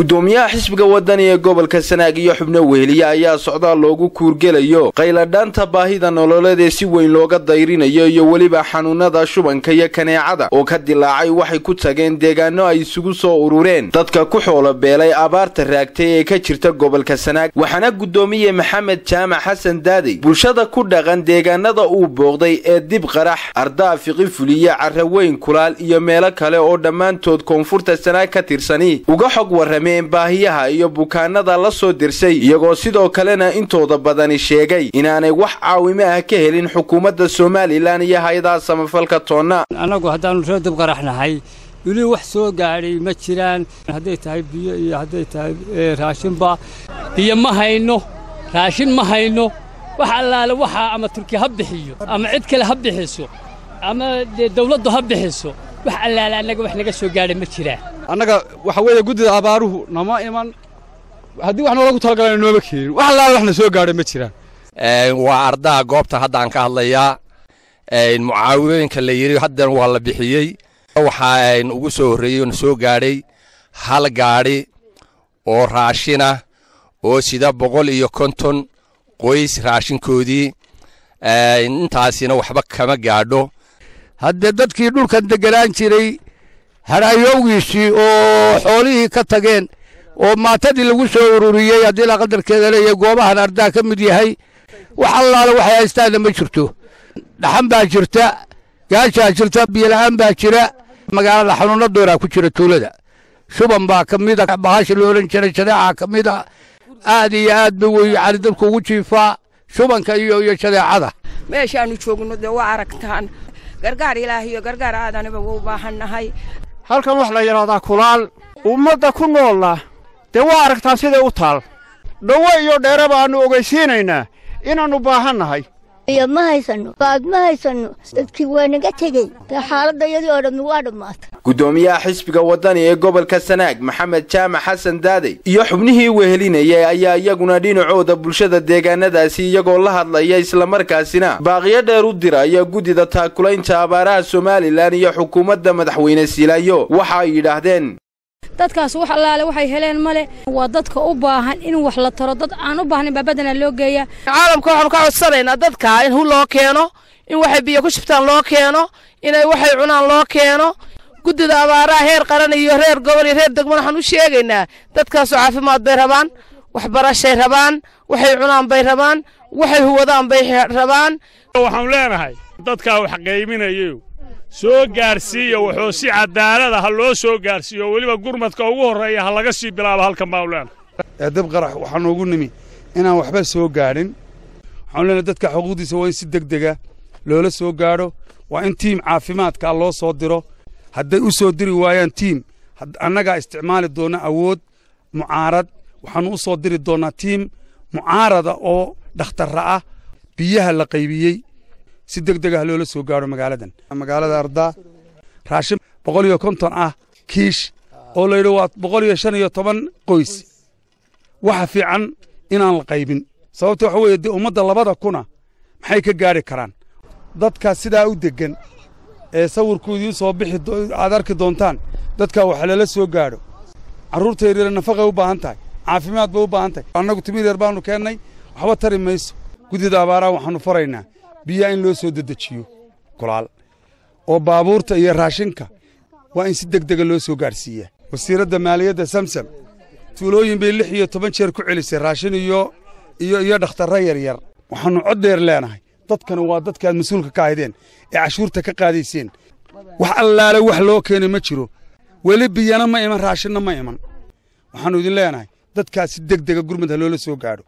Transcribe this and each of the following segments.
gudoomiyaha xisbiga wadani ee gobolka sanaag iyo xubno weheliya ayaa socdaal loogu kuurgelayo qayladhaanta baahida nololeed ee si weyn looga dayrinayo iyo weliba xanuunada shubanka iyo kaneecada oo ka dilaacay waxay ku tageen deegaano ay isugu soo urureen dadka ku xoolo beelay abaarta raagtay ee ka jirta gobolka sanaag waxaana gudoomiye maxamed jaamac xasan daadey bulshada ku dhaqan deegaanada uu booqday ee dib qarax ardaa fiqi fuliye carraweyn kulaal iyo meelo kale oo dhammaantood koonfurta sanaag ka tirsani uga xog warrameen baahiyaha iyo bukaanada la soo dirsay iyagoo sidoo kalena intooda badani sheegay inaanay wax caawimo ah ka helin xukuumadda somalilan iyo hay-adaha samafalka toonna annagu haddaannu ree dib qaraxnahay weli wax soo gaadhay ma jiraan hadday tahay biyo iyo hadday tahay raashinba biyo ma hayno raashin ma hayno wax allaale waxaa ama turki ha bixiyo ama cid kale ha bixiso ama dee dawladdu ha bixiso wax allaale annaga wax naga soo gaadhay ma jiraan annaga waxa weeye guddida abaaruhu nama iman haddii wax noolagu talagalana nooma keenin wax allaale waxna soo gaadhay ma jiraan waa ardaha goobta haddaan ka hadlayaa mucaawimooyinka la yidhi haddan waa la bixiyey waxaa ugu soo horreeyey na soo gaadhay hal gaadhi oo raashina oo sida boqol iyo konton qoys raashinkoodii intaasina waxba kama gaadho haddee dadkii dhulkan degganaan jiray hadhaayowgiisii oo xoolihii ka tageen oo maatadii lagu soo ururiyey haddii la qadarkeeda leeyahay goobahan ardaa ka mid yahay wax allaale waxay haystaanna ma jirto dhaxan baa jirta gaashaa jirta biyola'aan baa jira magaalada xanuunna dooraa ku jira tuulada shuban baa ka mida bahasha la odhan jiray shadeecaa ka mida aad iyo aad ba wey cali dadku ugu jiifaa shubanka iyo iyo shadeecada meeshaannu joogno dee waa aragtaan gargaar ilaah iyo gargaar aadaniba wuu baahannahay halkan wax la yidhahdaa kulaal ummadda ku noolla dee waa aragtaan siday u taal dhowo iyo dheere baannu ogaysiinaynaa inaannu baahannahay iyo ma haysanno baad ma haysanno dadkii waa naga tegey dee xaaladda iyadii oo dhammi waa dhammaatay gudoomiyaha xisbiga wadani ee gobolka sanaag maxamed jaamac xasan daadey iyo xubnihii wehelinayay ayaa iyaguna dhinacooda bulshada deegaanadaasi iyagoo la hadlaya islamarkaasina baaqiyo dheer u diraya guddida taakulaynta abaaraha somalilan iyo xukuumadda madaxweyne siilaayo waxa ay yidhaahdeen dadkaas wax allaale waxay heleen male waa dadka u baahan in wax la taro dad aan u baahnayn baa badanaa loo geeyaa caalamka waxaanu ka codsanaynaa dadka in hu loo keeno in waxay biyo ku shubtaan loo keeno inay waxay cunaan loo keeno guddida abaaraha heer qaran iyo reer gobol iyo reer degmo waxaan u sheegaynaa dadkaasoo caafimaad bay rabaan waxbarashay rabaan waxay cunaan bay rabaan waxay huwadaan bay rabaan waxaanu leenahay dadkaa wax qayminayo soo gaarsiiya wuxuu si cadaalada ha loo soo gaarsiiyo weliba gurmadka ugu horreeya ha laga sii bilaabo halkan baanu leenahay dib qarax waxaa noogu nimi inaan waxba soo gaadhin waxaanu leenahay dadka xuquuqdiisa waa in si deg dega loola soo gaadho waa in tiim caafimaadkaa loo soo diro hadday u soo diri waayaan tiim annagaa isticmaali doonna awood mucaarad waxaannu u soo diri doonnaa tiim mucaarada oo dhakhtarra ah biyaha la qaybiyey si deg deg ah loola soo gaadho magaaladan magaalada ardaa raashin boqol iyo konton ah kiish oo la yidhi waa boqol iyo shan iyo toban qoys waxa fiican inaan la qaybin sababta waxa weeye dee ummadda labada kuna maxay ka gaadhi karaan dadka sidaa u deggan ee sawirkoodii soo bixi aad arki doontaan dadka wax lala soo gaadho carruurta yaryara nafaqay u baahan tahay caafimaad bay u baahan tahay annagu timir yar baannu keennay waxba tari mayso guddida abaaraha waxaannu faraynaa biyaha in loo soo dedejiyo kulaal oo baabuurta iyo raashinka waa in si deg dega loo soo gaadhsiiyaa wasiiradda maaliyadda samsam tuulooyin bay lix iyo toban jeer ku celisay raashin iyo iyo iyo dhakhtarra yaryar waxaannu cod dheer leenahay dadkana waa dadkaad mas-uulka ka ahaydeen ee cashuurta ka qaadayseen wax allaale wax loo keenay ma jiro weli biyana ma iman raashinna ma iman waxaannu idin leenahay dadkaas si deg dega gurmud ha loola soo gaadho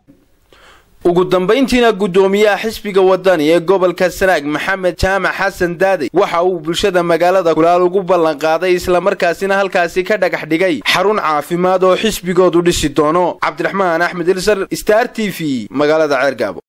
ugu dambayntiina guddoomiyaha xisbiga wadani ee gobolka sanaag maxamed jaamac xasan daadey waxa uu bulshada magaalada kulaal ugu ballanqaaday islamarkaasina halkaasi ka dhagax dhigay xarun caafimaad oo xisbigoodu dhisi doono cabdiraxmaan axmed ilsar star t v magaalada ceergaabo